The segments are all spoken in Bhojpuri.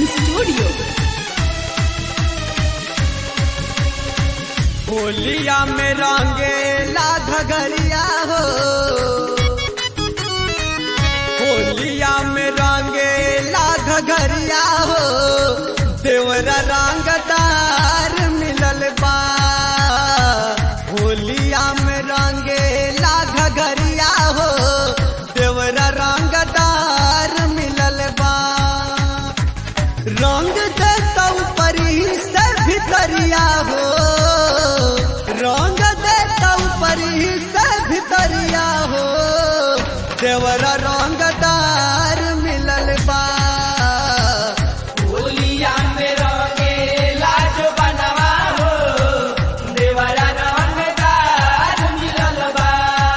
रिकॉर्डिंग स्टूडियो होलिया में रंगे ला घगरिया हो होलिया में रंगे ला घगरिया हो देवरा रंगदार मिलल बा होलिया में रंगे ला घगरिया हो देवरा रंगदार मिलल बा रंग देता परी से भितरिया हो रंग देता परी से भितरिया हो देवरा रंगदार मिलल बा होलिया में रंगे लाज बनवा हो देवरा रंगदार मिलल बा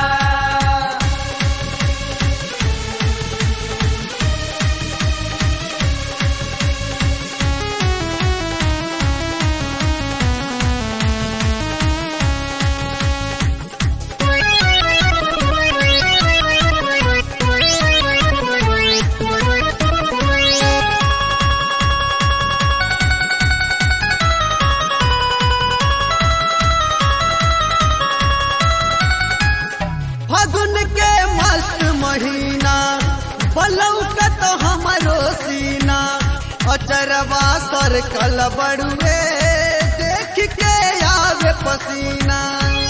फागुन के मस्त महीना बलौकत हमरो सीना अचरवा सर कल बड़ुए देख के आवे पसीना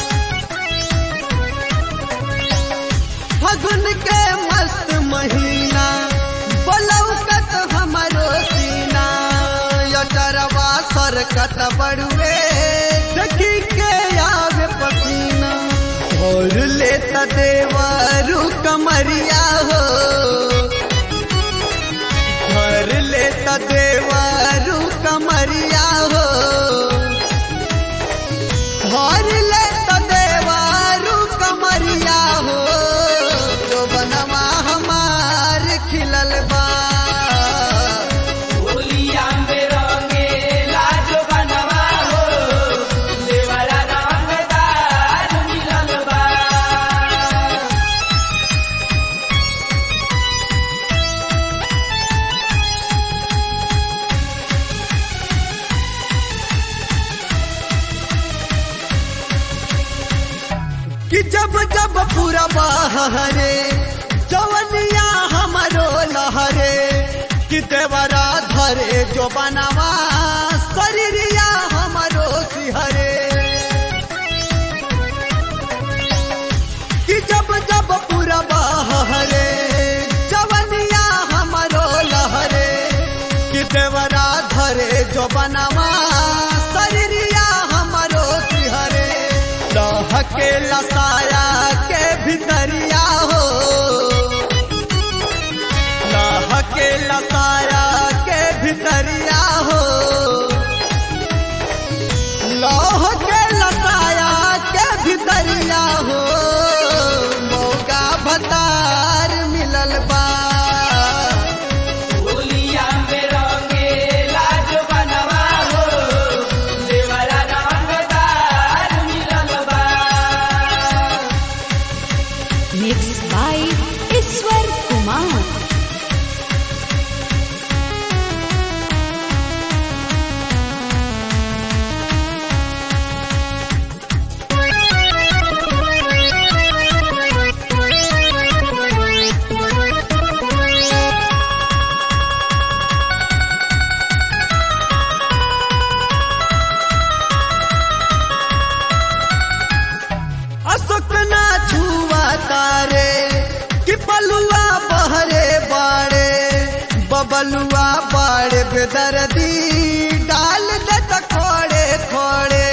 फागुन के मस्त महीना बलौकत हमरो सीना अचरवा सर कत बड़ुए देख के आवे पसीना और लेता देवारू कमरिया हो घर लेता देवारू कमरिया हो घर लेता देवारू कमरिया हो जो बनवा हमार खिलल बा होलिया में रंगे लाज बनवा हो देवरा रंगदार मिलल बा कि जब जब पूरा बहरे जवनिया हमारो लहरे कि देवरा धरे जो बनवा शरीरिया हमारो सिहरे कि जब जब पूरा बहरे जवनिया हमारो लहरे कि देवरा धरे जो बनवा शरीरिया हमारो सिहरे लहके लसाया के भितरिया हो लहके लसाया के भितरिया हो लौह के लसाया के भितरिया हो मौका भतार मिलल बा होलिया में रंगे लाज बनवा हो देवरा रंगदार मिलल बा मिक्स बाय ईश्वर कुमार अशोक ना छुआ तारे कि पलुआ बहरे बाड़े बबलुआ बाड़े बेदर्दी डाल दे त खोड़े खोड़े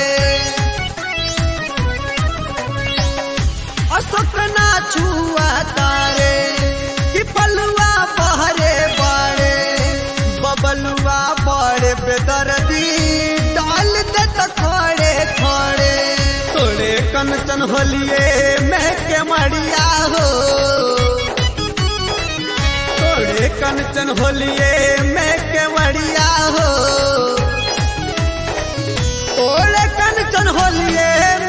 अशोक ना छुआ तारे कि पलुआ बहरे बाड़े बबलुआ बाड़े बेदर्दी डाल दे त खोड़े खोड़े थोड़े कंचन होलिए मैं के मड़िया हो थोड़े कंचन होलिए मैं के मड़िया हो थोड़े कंचन होलिए